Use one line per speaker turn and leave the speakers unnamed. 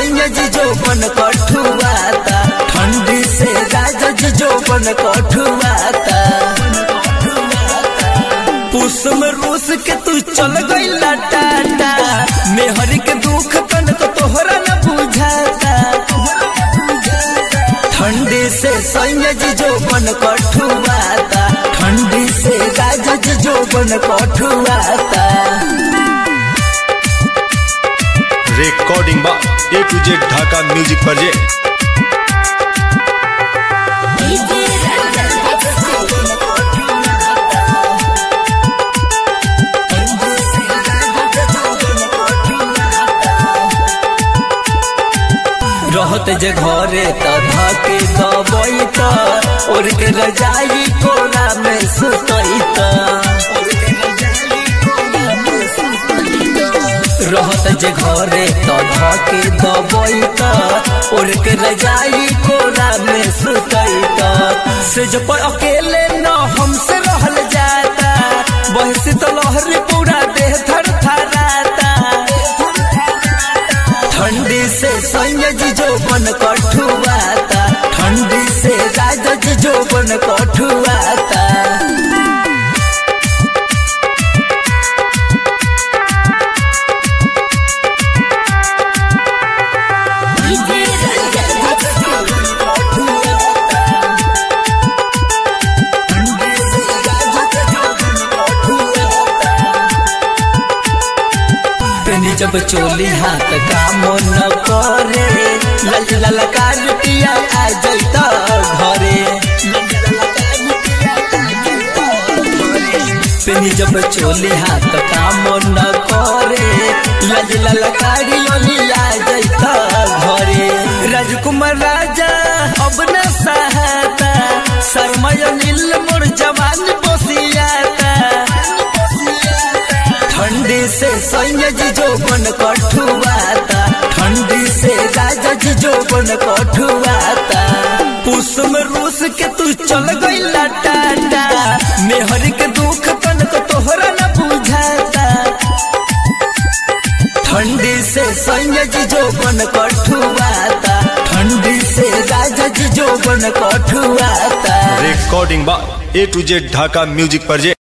सैया जी जो बन कठुआता ठंडी से राजा जी जो बन कठुआता पुस में रूस के तू चल गई टाटा मेहर के दुख तन को तोहरा न बुझाता ठंडी से सैया जी जो बन कठुआता ठंडी से राजा जी जो बन कठुआता
रिकॉर्डिंग बा A to Z Dhaka music project
रहत जे घरे त धके दबई त और के रजाई कोना में सुतई त रहत जे घरे त धके दबई त और के रजाई कोना में सुतई त से जो पर अकेले न हमसे रहल जाता बहसी तो लहरी पूरा देह थर थराता ठंडी से सैया जी जो बन कठुआता ठंडी से राजा जी जो बन कठुआता पेनी जब चोली हाथ काम न करे लल ललकार पिया आ जैत घरे पेनी जब चोली हाथ काम न करे लज ललकारी ओली आ जैत घरे राजकुमार राजा अब न सहाता शर्मय नील मोर जवान बसियाता ठंडी से सैया जी जो बन कठुआता ठंडी से राजा जी जो बन कठुआता पुस में रूस के तू चल गई टाटा मेहर के दुख तन को तोहरा न बुझाता ठंडी से सैया जी जो बन कठुआता ठंडी से राजा जी जो बन कठुआता
रिकॉर्डिंग बा A to Z Dhaka music project